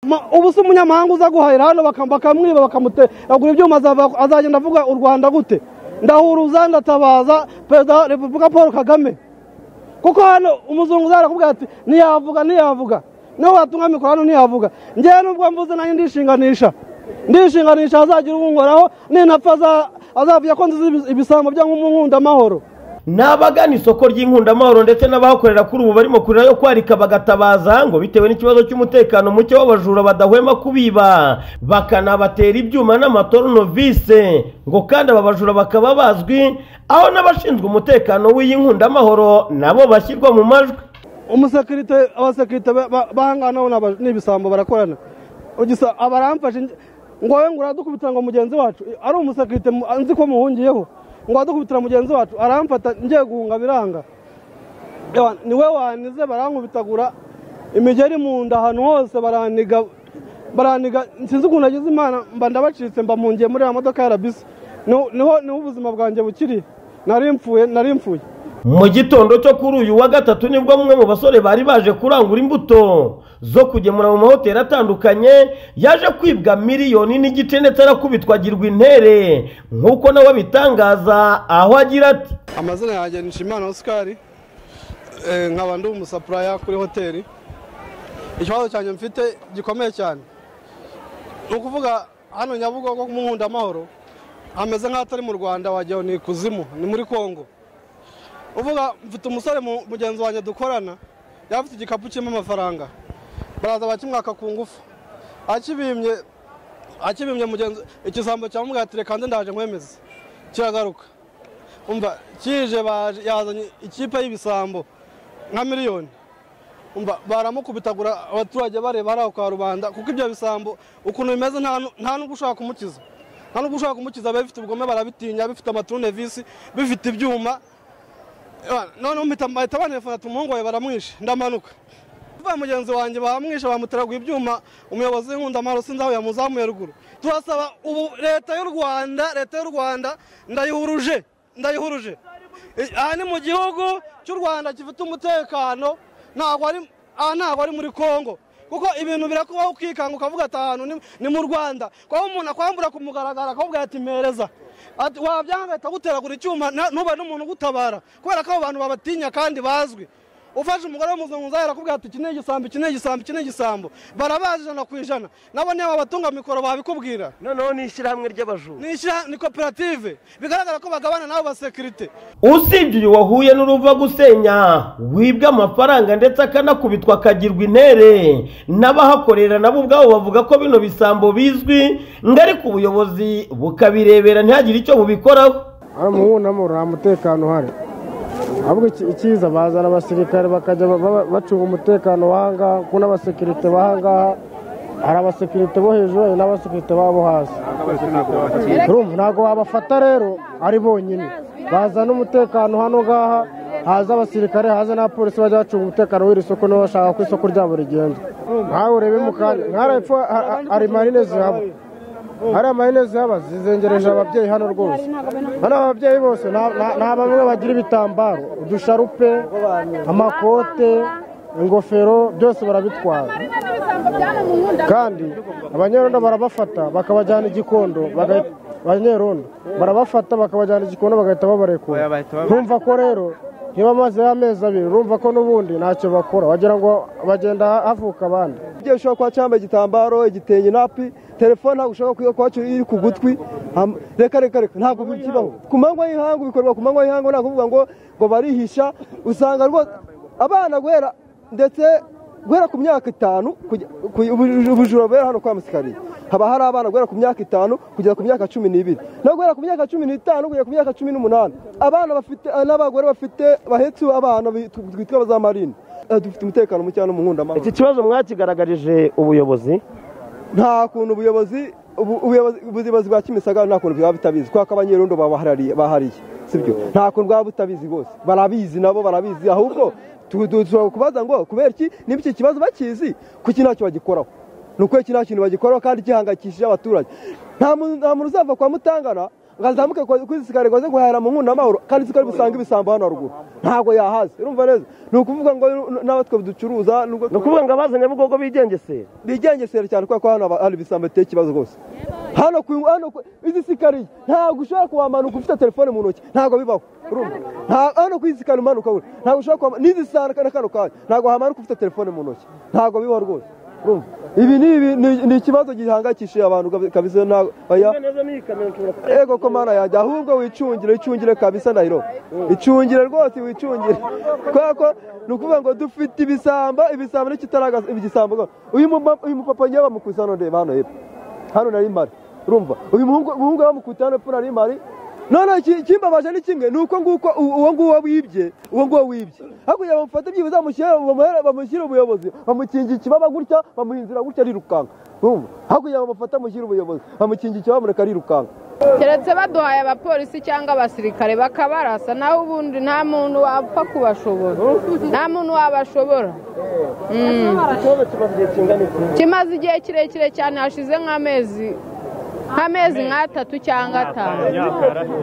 Ma- ubu se umunyamahanga uza guhahira hano bakam- bakamwiba bakamutera agura ibyuma azava- azagenda avuga u rwanda gute ndahuruza ndatabaza perezida wa repubulika paul kagame kuko hano umuzungu uza arakubwira ati ntiyavuga ntiyavuga niho watunga mikoro hano ntiyavuga ngewe nubwo mvuze nanjye ndishinganisha ndishinganisha azagira ubunkoraho ninapfa aza- azavuga ko nzizi ibisambo bya nk'umunkundamahoro ni abagana isoko ry'inkundamahoro ndetse n'abahakorera kuri ubu barimo kurira yo kwarika bagatabaza ngo bitewe n'ikibazo cy'umutekano muke w'abajura badahwema kubiba bakanabatera ibyuma n'amatoronovise ngo kandi aba bajura bakaba bazwi aho n'abashinzwe umutekano w'iyi nkundamahoro nabo bashyirwa mu majwi umusekirite abasekirite ba- ba- bahangana n'aba- n'ibisambo barakorana Ugisa- abaramfashe nge- ngo wowe ngo uradukubitira ngo mugenzi wacu ari umusekirite mu- nzi ko muhungiyeho ngo uradukubitira mugenzi wacu aramfata ngiye guhunga biranga Ewa, ni we wanize barankubitagura imigeri mu nda ahantu hose baraniga baraniga sinzi ukuntu agize imana mba ndabacitse mba mpungiye muri ya modoka ya rabisi niho niho ubuzima bwanjye bukiri nari mfuye nari mfuye mu gitondo cyo kuri uyu wa gatatu nibwo bamwe mu basore bari baje kurangura imbuto zo kugemura mu mahoteli atandukanye yaje kwibwa miliyoni n'igice ndetse arakubitwa agirwa intere nk'uko nawe abitangaza aho agira ati amazina yanjye ni nshimana osikari Eh, nkaba ndi umusapuraya kuri hoteli ikibazo cyanjye mfite gikomeye cyane ni ukuvuga hano nyabugogo mu nkundamahoro hameze nk'ahatari mu rwanda wagira ngo ni ikuzimu ni muri kongo uvuga mfite umusore mu- mugenzi wanjye dukorana yari afite igikapu kirimo amafaranga baraza bakimwaka ku ngufu akibimbye akibimbye mugenzi ikisambo cyamubwira ati reka nze ndaje nkwemeze kiragaruka umva kije baje yazanye ikipe y'ibisambo nka miliyoni umva baramukubitagura abaturage bareba hariya kwa rubanda kuko ibyo bisambo ukuntu bimeze nta nu- nta nubwo ushobora kumukiza nta nubwo ushobora kumukiza biba bifite ubugome barabitinya bifite amaturunevisi bifite ibyuma Eh, noneho mpita bahita banefona ati umuhungu wawe baramwishe ndamanuka uvuye mugenzi wanjye bamwishe bamuteraguye ibyuma umuyobozi w'inkundamahoro sinzi aho yamuzamuye ruguru turasaba ubu leta y'u rwanda leta y'u rwanda ndayihuruje ndayihuruje Eh, aha ni mu gihugu cy'u rwanda gifite umutekano ntabwo ari aha ntabwo ari muri kongo kuko ibintu birakubaho ukikanga ukavuga ati ahantu ni- ni mu rwanda kuba umuntu akwambura ku mugaragaro akavuga ati mpereza Ati, wabyanga ahita aguteragura icyuma na- ntube n'umuntu ugutabara kubera ko abo bantu babatinya kandi bazwi ufashe umugore w'umuzungu uzaye arakubwira ati iki ni igisambo iki ni igisambo iki ni igisambo barabazi ijana ku ijana nabo niba batunga mikoro babikubwira noneho ni ishyirahamwe ry'abajura ni ishyira- ni koperative bigaragara ko bagabana n'abo basekirite usibye uyu wahuye n'uruva gusenya wibwa amafaranga ndetse akanakubitwa akagirwa intere n'abahakorera nabo ubwabo bavuga ko bino bisambo bizwi ngo ariko ubuyobozi bukabirebera ntihagire icyo bubikoraho ari umuhundamuro nta mutekano uhari ahubwo iki- icyiza bazana abasirikare bakajya ba- ba- bacunga umutekano wahangaha kuko n'abasekirite bahangaha hari abasekirite bo hejuru hari n'abasekirite babo hasi urumva ntabwo wabafata rero ari bonyine bazana umutekano hano ngaha haza abasirikare haza n'abapolisi bajya bacunga umutekano w'iri soko niba bashaka ko isoko ryabo rigenda nkawe urebe mu kanya nkarepfo hari marine zihaba hariya marine zihaba zizengereje ababyeyi hano rwose hano ababyeyi bose nta- nta nta bamwe bagira ibitambaro udusharupe amakote ingofero byose barabitwara kandi abanyerondo barabafata bakabajyana igikondo bagahi- abanyerondo barabafata bakabajyana igikondo bagahita babarekura ntumva ko rero niba amazeho amezi abiri urumva ko n'ubundi ntacyo bakora wagira ngo bagenda havuka abandi igihe ushobora kuba cyambaye igitambaro igitenge napi telefone ntabwo ushobora kuba kwacyo iri ku gutwi Ham- reka reka reka ntabwo bikibaho ku manywa y'ihangu bikorwa ku manywa y'ihangu ntabwo kuvuga ngo ngo barihisha usanga rwose abana guhera ndetse guhera ku myaka itanu kujya- ku- ubu- ubujura bubera hano kwa musikariye haba hari abana guhera ku myaka itanu kugeza ku myaka cumi n'ibiri no guhera ku myaka cumi n'itanu kugera ku myaka cumi n'umunani abana bafite n'abagore bafite bahetse abana bitwa bitwa za marine Eh, dufite umutekano muke hano mu nkundamahoro iki kibazo mwakigaragarije ubuyobozi nta kuntu ubuyobozi ubu- ubuyobozi- ubuyobozi bwa kimisagara nta kuntu bwaba butabizi kubera ko abanyerondo babaharariye- bahariye sibyo nta kuntu bwaba butabizi rwose barabizi nabo barabizi ahubwo tu- tu- dushobora kubaza ngo kubera iki niba iki kibazo bakizi kuki ntacyo bagikoraho ni ukuri iki nta kintu bagikoraho kandi gihangayikishije abaturage nta muntu nta muntu uzava kwa mutangana ngazamuke kwizisikare ngo aze guhahira mu nkuna amahoro kandi uzi ko ari busanga ibisambo hano haruguru ntabwo yahaza urumva neza ni ukuvuga ngo nawe twe ducuruza nubwo ni ukuvuga ngo abaza nyabugogo bigengesera bigengesera cyane kubera ko hano haba hari ibisambo biteye ikibazo rwose hano ku hano ku- izi sikariye ntabwo ushobora kuhamanuka ufite telefone mu ntoki ntabwo bibaho urumva Nta- hano ku izi sikariye umanuka buri ntabwo ushobora kuhamanuka n'izi sara na kano kanya ntabwo wahamanuka ufite telefone mu ntoki ntabwo bibaho rwose urumva ibi ni ibi ni- ni ikibazo gihangayikishije abantu kabi- kabisa ntabwo oya ego ko mana yanjye ahubwo wicungire wicungire kabisa ndahiro icungire rwose wicungire kubera ko ni ukuvuga ngo dufite ibisamba ibisamba n'ikitaraga igisambo rwose. uyu muma- uyu mupapa ngewe bamukubise hano ndeba hano hepfo hano nari mpari urumva uyu muhungu umuhungu bamukubise hano hepfo nari mpari none ikimbabaje ni kimwe ni uko nguko u- uwo nguwo wibye uwo nguwo wibye hakurya bamufata ibyibo bamushyira bamuhere- bamushyire ubuyobozi bamukingira ikibaba gutya bamuha inzira gutya arirukanka urumva hakurya bamufata mushyira ubuyobozi bamukingira ikibaba bamureka arirukanka keretse baduhaye abapolisi cyangwa abasirikare bakabarasa naho ubundi nta muntu wapfa kubashobora nta muntu wabashobora Mm. kimaze igihe kirekire cyane hashize nk'amezi nk'amezi nk'atatu cyangwa atanu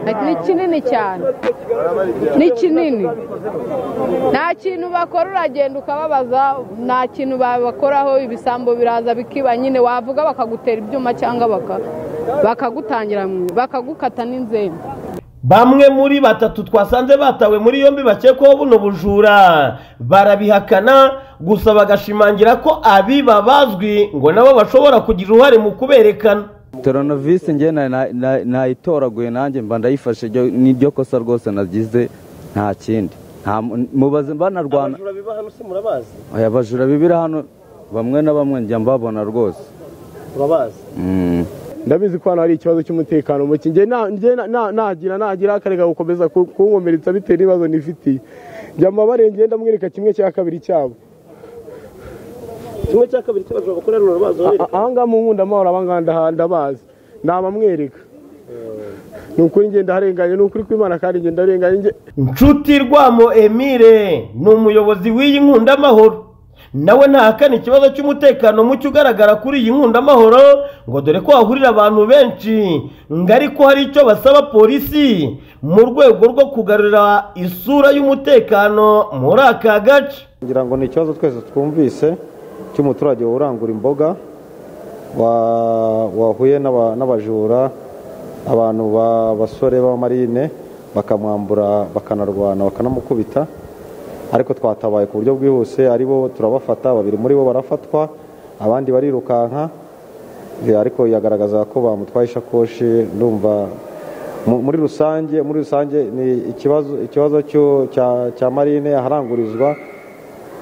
ni kinini cyane ni kinini nta kintu bakora uragenda ukababaza nta kintu babakoraho ibisambo biraza bikiba nyine wavuga bakagutera ibyuma cyangwa baka- bakagutangira mu- bakagukata n'inzembe bamwe muri batatu twasanze batawe muri yombi bakekwaho buno bujura barabihakana gusa bagashimangira ko abiba bazwi ngo nabo bashobora kugira uruhare mu kuberekana toronovisi nge na- na- na- nayitoraguye nanjye mba ndayifashe iryo- niryo kosa rwose nagize nta kindi Nta mu- mubaze banarwana Oya, abajura bibira hano bamwe na bamwe njya mbabona rwose Mm. ndabizi ko hano hari ikibazo cy'umutekano muke njye na- njye na- na- nagira nagira akarega gukomeza ku- kunkomeretsa bitewe n'ibibazo nifitiye njya mu babarengera ndamwereka kimwe cya kabiri cyabo kimwe cya kabiri cy'abajura bakorera runo rubanza A- aha ngaha mu nkunda amahoro aba ngaha ndaha- ndabazi ni abamwereka ni ukuri ngenda harenganye ni ukuri kw'imana kandi ngenda harenganye njye- nshuti rwamo emile ni umuyobozi w'iyi nkundamahoro nawe ntahakana ikibazo cy'umutekano muke ugaragara kuri iyi nkundamahoro ngo dore ko hahurira abantu benshi ngo ariko hari icyo basaba polisi mu rwego rwo kugarura isura y'umutekano muri aka gace ngira ngo ni ikibazo twese twumvise cy'umuturage urangura imboga wa- wahuye n'aba- n'abajura abantu b'abasore b'abamarine bakamwambura bakanarwana bakanamukubita ariko twatabaye ku buryo bwihuse ari bo turabafata babiri muri bo barafatwa abandi barirukanka eh, ariko yagaragazaga ko bamutwaye isakoshi ndumva mu- muri rusange muri rusange ni ikibazo ikibazo cyo- cya- cya marine aharangurizwa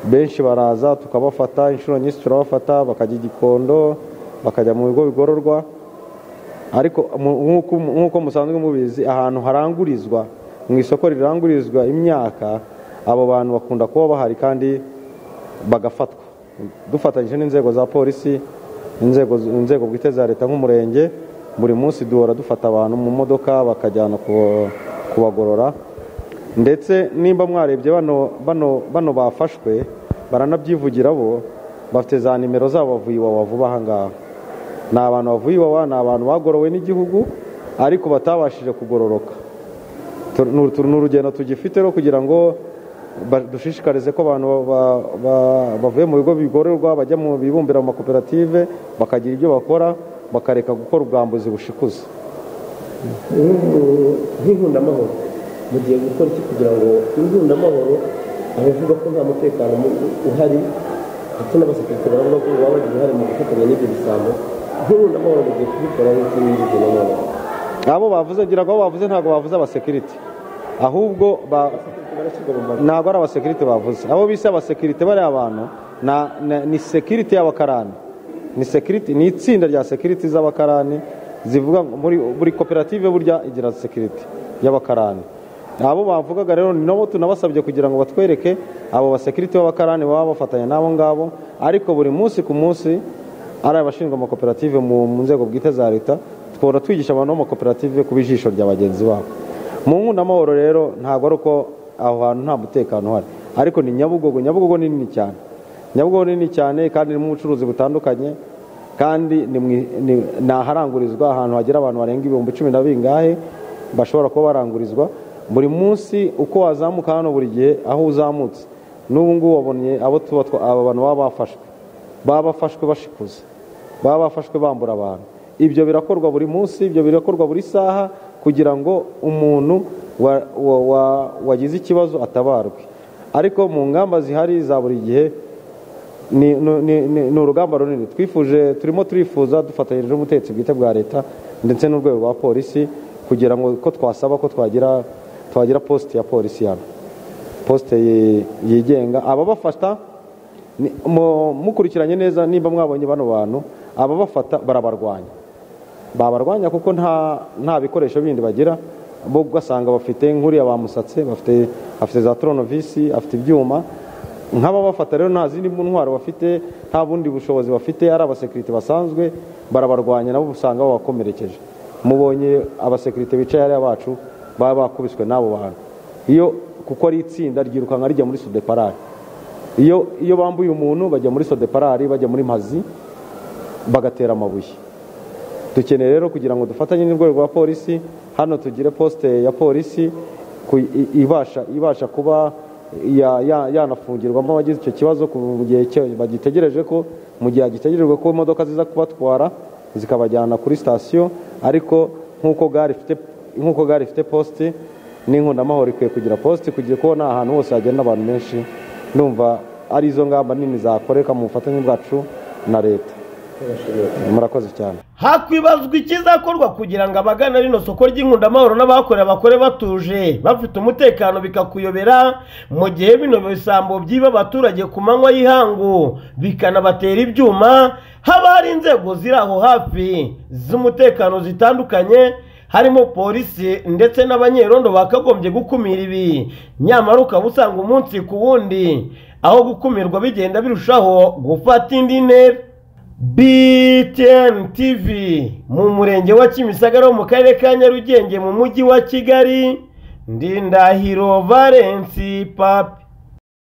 benshi baraza tukabafata inshuro nyinshi turabafata bakajya i gikondo bakajya mu bigo bigororwa ariko mu- nk'uko- nk'uko musanzwe mubizi ahantu harangurizwa mu isoko rirangurizwa imyaka abo bantu bakunda kuba bahari kandi bagafatwa dufatanyije n'inzego za polisi inzego inzego bwite za leta nk'umurenge buri munsi duhora dufata abantu mu modoka bakajyana ku- kubagorora ndetse nimba mwarebye bano bano bano bafashwe baranabyivugira bo bafite za nimero zabo bavuye iwawa vuba aha ngaha ni abantu bavuye iwawa ni abantu bagorowe n'igihugu ariko batabashije kugororoka Tu- ni uru- ni urugendo tugifite rwo kugira ngo ba- dushishikarize ko abantu ba- ba- ba- bavuye mu bigo bigororwa bajya mu bibumbira mu makoperative bakagira ibyo bakora bakareka gukora ubwambuzi bushikuza nk'inkundamahoro mugiye gukora iki kugira ngo inkundamahoro abavuga ko nta mutekano mu- uhari ndetse n'abasekirite baravuga ko baba bagira uruhare mu gufatanya n'ibyo bisambo nk'inkundamahoro mugiye kubikora nk'uko binyujije na none abo bavuze ngira ngo abo bavuze ntabwo bavuze abasekirite ahubwo ba- ntabwo ari abasekirite bavuze abo bise abasekirite bariya bantu na- na- ni sekirite y'abakarani ni sekirite ni itsinda rya sekirite z'abakarani zivuga ngo muri buri koperative burya igira sekirite y'abakarani abo bavugaga rero ni nabo tunabasabye kugira ngo batwereke abo basekirite b'abakarani baba bafatanya n'abo ngabo ariko buri munsi ku munsi ari abashinzwe amakoperative mu mu nzego bwite za leta twora twigisha abantu b'amakoperative kuba ijisho rya bagenzi babo mu nkundamahoro rero ntabwo ari uko aho hantu nta mutekano uhari ariko ni nyabugogo nyabugogo ni nini cyane nyabugogo ni nini cyane kandi irimo ubucuruzi butandukanye kandi ni mu i- ni- ni aharangurizwa ahantu hagera abantu barenga ibihumbi cumi na bingahe bashobora kuba barangurizwa buri munsi uko wazamuka hano buri gihe aho uzamutse n'ubu ngubu wabonye abo tuba twa- aba bantu baba bafashwe baba bafashwe bashikuza baba bafashwe bambura abantu ibyo birakorwa buri munsi ibyo birakorwa buri saha kugira ngo umuntu wa- wa- wa- wagize ikibazo atabarwe ariko mu ngamba zihari za buri gihe ni, ni, ni, ni, ni urugamba runini twifuje turimo turifuza dufatanyije n'ubutegetsi bwite bwa leta ndetse n'urwego rwa polisi kugira ngo ko twasaba ko twagira twagira posite ya polisi hano posite yi- yigenga ababafata ni- mu- mukurikiranye neza nimba mwabonye bano bantu ababafata barabarwanya babarwanya kuko nta nta bikoresho bindi bagira bo ugasanga bafite nk'uriya bamusatse bafite afite za toronovisi afite ibyuma nk'ababafata rero nta zindi ntwaro bafite nta bundi bushobozi bafite ari abasekirite basanzwe barabarwanya nabo usanga babakomerekeje mubonye abasekirite bicaye hariya bacu baba bakubiswe n'abo bantu iyo kuko ari itsinda ryirukanka rijya muri sudeparare iyo iyo bambuye umuntu bajya muri sodeparari bajya muri mazi bagatera amabuye dukeneye rero kugira ngo dufatanye n'urwego rwa polisi hano tugire posite ya polisi ku- i- ibasha ibasha kuba ya- ya- yanafungirwamo abagize icyo kibazo ku- mu gihe cyo- bagitegereje ko mu gihe hagitegerejwe ko imodoka ziza kubatwara zikabajyana kuri sitasiyo ariko nk'uko gare ifite nk'uko gare ifite posite n'inkundamahoro ikwiye kugira posite kugira ko nta hantu hose hagenda abantu benshi ndumva ari izo ngamba nini zakoreka mu bufatanye bwacu na leta murakoze cyane hakwibazwa ikizakorwa kugira ngo abagana rino soko ry'inkundamahoro n'abahakorera bakore batuje bafite umutekano bikakuyobera mu gihe bino bisambo byiba abaturage ku manywa y'ihangu bikanabatera ibyuma haba hari inzego ziri aho hafi z'umutekano zitandukanye harimo polisi ndetse n'abanyerondo bakagombye gukumira ibi nyamara ukaba usanga umunsi ku wundi aho gukumirwa bigenda birushaho gufata indi ntera BTN TV mu murenge wa Kimisagara wo mu karere ka Nyarugenge mu mujyi wa Kigali Ndindahiro Valence Papi